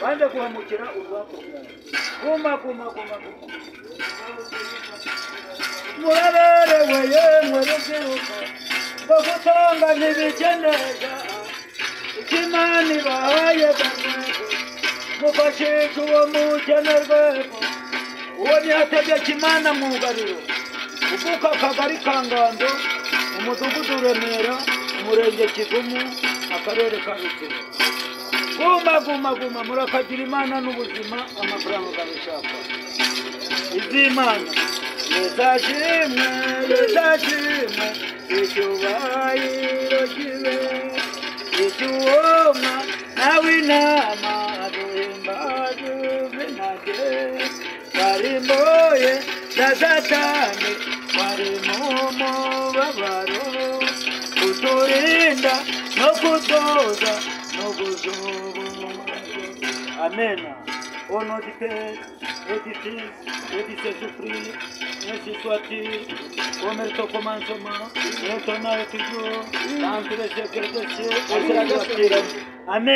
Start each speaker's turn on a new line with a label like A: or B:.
A: banza guhamukira urwakururana guma guma guma guma muraberewe yemwe rubyiruko rwo gutonga ntibikeneza ikimana ibahaye bamwego mufashisha uwo mukene rwego uwo ntiyategeka imana mu ngariro uvuka akagari ka ngando umudugudu remera umurenge kivumu akarere ka rutsiro guma guma guma murakagira imana n'ubuzima amafaranga ukabishaka iby'imana ruzashimwe ruzashimwe icyubahiro kibe icyuwoma nawe inama duhimbaze ubwinage twarimbuye na satani twari mu mubabaro kuturinda no kutoza no guzubura Amen. Au nom du Père, et du Fils, et du Saint-Esprit, ainsi soit-il, comme est au commencement, maintenant et toujours, dans tous les siècles des siècles, et c'est la Amen.